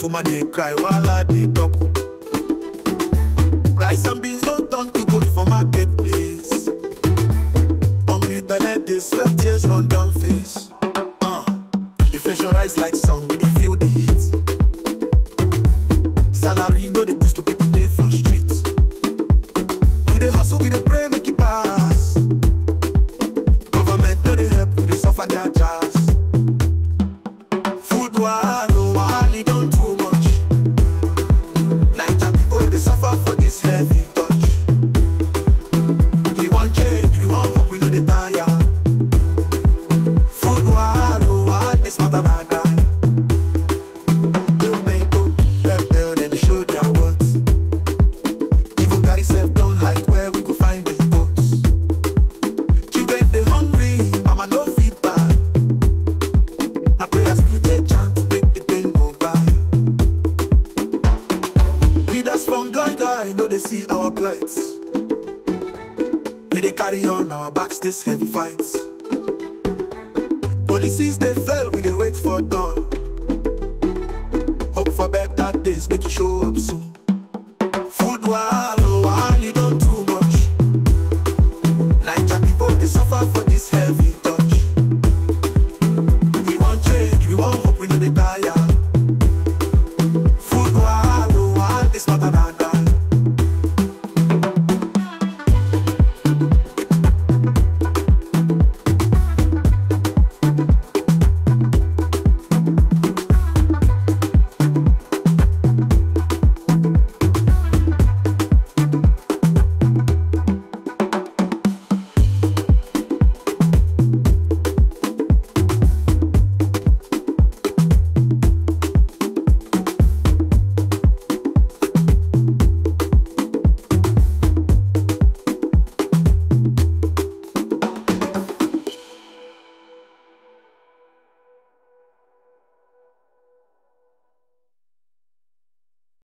woman dey cry while I dey talk. Rice and beans don't turn to gold for marketplace. Hungry belle dey sweat tears run down face. Uh, inflation rise like sun, we dey feel the heat. Salary no dey boost to people dey for street. We dey hustle, we dey pray make it pass. Government no dey help, we dey suffer their jazz. Food wahala, wahala don too much. Naija people dey suffer for this heavy touch. We wan change, we wan hope we no dey tire. Food wahala, wahala dey smarter than guy. Tomato, pepper, dem dey show their worth. Even carry self don hide where we go find the votes. Children dey hungry, mama no fit buy. Na prayers we dey chant make the pain go by. Leaders from God, I know they see our plight. We dey carry on our backs this heavy fights. Policies they fail, we dey wait for dawn. Hope for better days, make it show up soon. Food wahala,